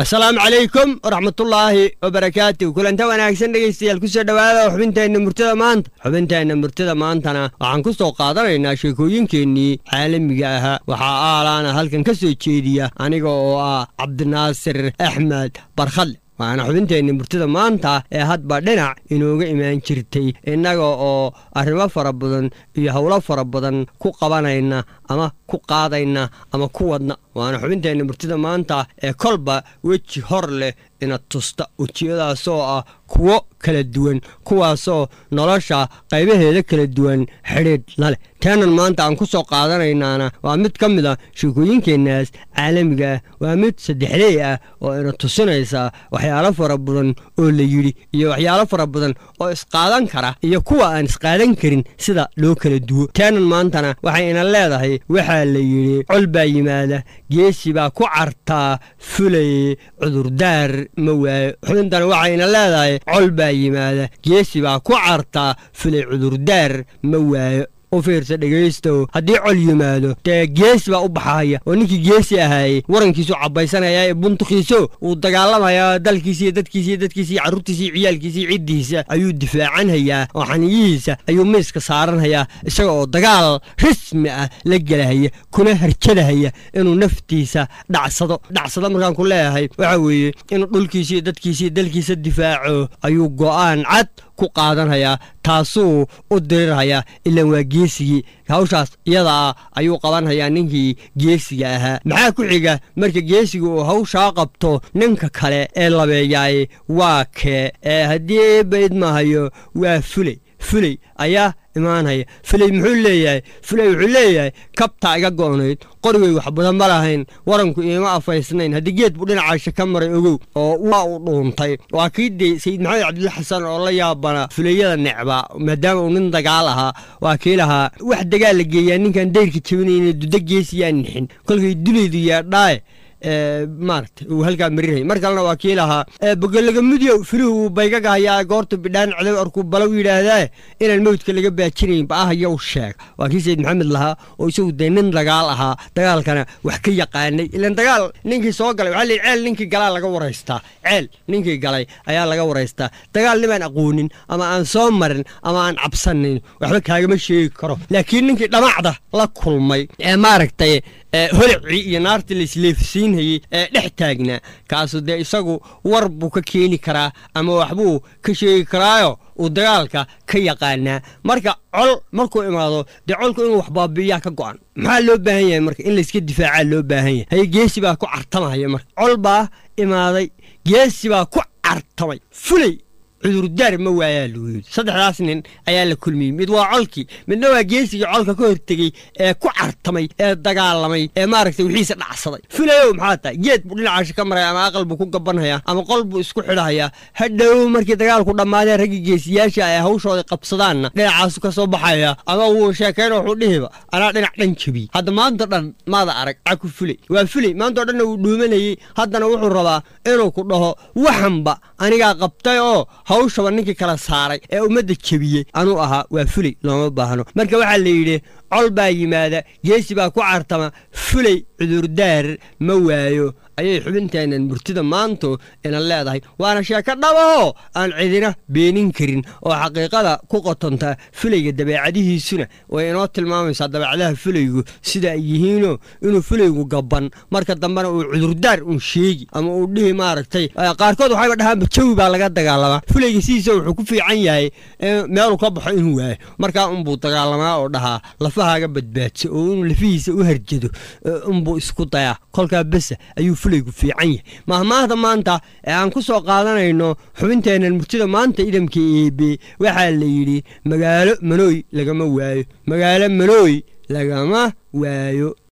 asalaamu calaykum waraxmatullaahi wabarakaatu kulanta wanaagsan dhegaystayaal kusoo dhowaada xubinteenna murtada maanta xubinteenna murtada maantana waxaan ku soo qaadanaynaa sheekooyinkeennii caalamiga ahaa waxaa aalaana halkan ka soo jeediya aniga oo ah cabdinaasir axmed barkhadle waana xubinteenna murtada maanta ee hadba dhinac inooga imaan jirtay innaga oo arrimo fara badan iyo howlo fara badan ku qabanayna ama ku qaadayna ama ku wadna waana xubinteenna murtida maanta ee kolba weji hor leh ina tusta wejiyadaasoo ah kuwo kala duwan kuwaasoo nolosha qaybaheeda kala duwan xidhiidh la leh teenan maanta aan ku soo qaadanaynaana waa mid ka mid a sheekooyinkeennaas caalamiga ah waa mid saddexley ah oo ina tusinaysa waxyaalo fara badan oo la yidhi iyo waxyaalo fara badan oo isqaadan kara iyo kuwa aan isqaadan karin sida loo kala duwo teenan maantana waxay ina leedahay waxaa la yidhi col baa yimaada geesi baa ku cartaa fulay cudurdaar ma waayo xubintana waxayna leedahay col baa yimaada geesi baa ku cartaa fulay cudurdaar ma waayo u fiirsa dhegaystow haddii col yimaado dee geesi baa u baxaya oo ninkii geesi ahaayey warankiisu cabbaysanaya ee buntukiiso uu dagaalamayaa dalkiisiiyo dadkiisiiyo dadkiisiiyo carruurtiisiiyo ciyaalkiisiiyo ciddiisa ayuu difaacanhayaa oo xaniyihiisa ayuu miiska saaranhayaa isaga oo dagaal rasmi ah la gelahaya kuna harjadahaya inuu naftiisa dhacsado dhacsado markaan ku leeyahay waxa weeye inuu dhulkiisiiyo dadkiisiiyo dalkiisa difaaco ayuu go'aan cad ku qaadanhayaa taasuu u dirirhayaa ilaan waa geesigii hawshaas iyadaa ayuu qabanhayaa ninkii geesiga ahaa maxaa ku xiga marka geesiga uu hawshaa qabto ninka kale ee labeeyaay waa kee ee haddii eebba idmahayo waa fuley fuley ayaa imaanhaya fuley muxuu leeyahay fuley wuxuu leeyahay kabtaa iga go'nayd qorigay wax badan ma lahayn waranku iima afaysnayn haddii geed buu dhinacaasha ka maray ogow oo waa uu dhuuntay waa kii dee sayid maxamed cabdilla xasan oo la yaabana fuleyada necba maadaama uu nin dagaal ahaa waa kii lahaa wax dagaal la geeyaa ninkaan dayrka jabinayna duda geesiyaa nixin kolkay dulaydu yaadhaaye maaragtay uu halkaa marirhay mar kalena waa kii lahaa bogolagamudyow firihu uu baygagahayaa goorta bidhaan codow arkuu balow yidhaahdaa inaan mawdka laga baajinayn ba'ahayow sheeg waa kii sayid maxamed lahaa oo isagu dee nin dagaal ahaa dagaalkana wax ka yaqaanay ilaan dagaal ninkii soo galay waxaa layidhi ceel ninkii galaa laga waraystaa ceel ninkii galay ayaa laga waraystaa dagaal nimaan aqoonin ama aan soo marin ama aan cabsanin waxba kaagama sheegi karo laakiin ninkii dhamacda la kulmay ee maaragtay holicii iyo naartii laisleefsiinhayey ee dhex taagnaa kaasu dee isagu war buu ka keeni karaa ama waxbuu ka sheegi karaayo uu dagaalka ka yaqaanaa marka col markuu imaado dee colku inuu wax baabi'iyaa ka go'an maxaa loo baahan yahay marka in layska difaacaa loo baahan yahay haye geesi baa ku cartamaya marka col baa imaaday geesi baa ku cartamay fuley cudurdaar ma waayaa lagu yidhi saddexdaas nin ayaa la kulmiyey mid waa colkii midna waa geesigii colka ka hortegey ee ku cartamay ee dagaalamay ee maaragtay wixiisa dhacsaday filayow maxaa tahay geed buu dhinacaasha ka maraya ama aqal buu ku gabanhayaa ama qol buu isku xidhahayaa hadhow markii dagaalku dhammaadeen raggii geesiyaasha ay hawshooda qabsadaanna dhinacaasu ka soo baxaya ama wuu sheekayn wuxuu dhihiba anaa dhinac dhan jebiyey hadda maanta dhan maada arag caku fuley waa fuley maantao dhanna wuu dhuumanayey haddana wuxuu rabaa inuu ku dhaho waxanba anigaa qabtay oo hawshaba ninkii kala saaray ee ummadda jebiyey anuu ahaa waa fuley looma baahno marka waxaa la yidhi col baa yimaada geesi baa ku cartama fuley cudurdaar ma waayo ayay xubinteennan murtida maantu ina leedahay waana sheeko dhabahoo aan cidina beenin karin oo xaqiiqada ku qotonta fulayga dabeecadihiisuna way inoo tilmaamaysaa dabeecadaha fulaygu sida ay yihiinoo inuu fulaygu gabban marka dambena uu cudurdaar uun sheegi ama uu dhihi maaragtay qaarkood waxayba dhahaanba jawi baa laga dagaalamaa fulayga sidiisa wuxuu ku fiican yahay meeluu ka baxo inuu waayo markaa unbuu dagaalamaa oo dhahaa lafahaaga badbaadso oo inuu lafihiisa u harjado unbuu isku dayaa kolkaa besa ayuu fulaygu fiican yahay mahmaahda maanta ee aan ku soo qaadanayno xubinteennan murtida maanta idamka eebe waxaa la yidhi magaalo manooy lagama waayo magaalo manooy lagama waayo